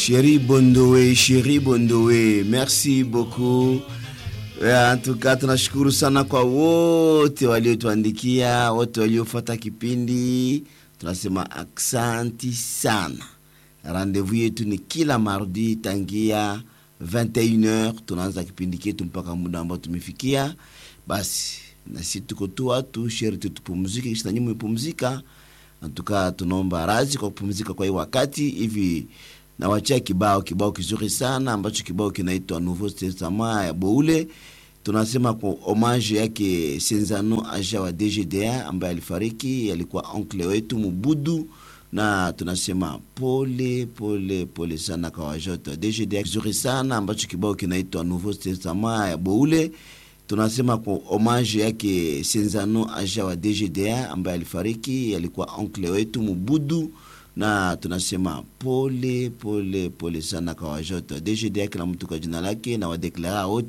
Chéri Bondowe, Chéri Bondowe, merci beaucoup. En tout cas tunashukuru sana kwa wote waliotuandikia, wote waliofuata kipindi, tunasema aksanti sana. Rendezvous yetu ni kila mardi tangia 21h, tunaanza kipindi chetu mpaka muda ambao tumefikia. Basi na sisi tuko tu watu sheri tu tupumzike, kisha nyinyi mpumzika. Antuka tunaomba radhi kwa kupumzika kwa hii wakati hivi nawachia kibao kibao kizuri sana ambacho kibao kinaitwa Nouveau Testament ya Boule. Tunasema kwa homage yake Senzano Aja wa DGDA ambaye alifariki, alikuwa oncle wetu Mubudu, na tunasema pole pole pole sana kwa wajoto DGDA. Kizuri sana ambacho kibao kinaitwa Nouveau Testament ya Boule. Tunasema kwa homage yake Senzano Aja wa DGDA ambaye alifariki, alikuwa oncle wetu Mubudu na tunasema pole pole pole sana kwa wajoto DGDA, kila mtu kwa jina lake na wadeklara wote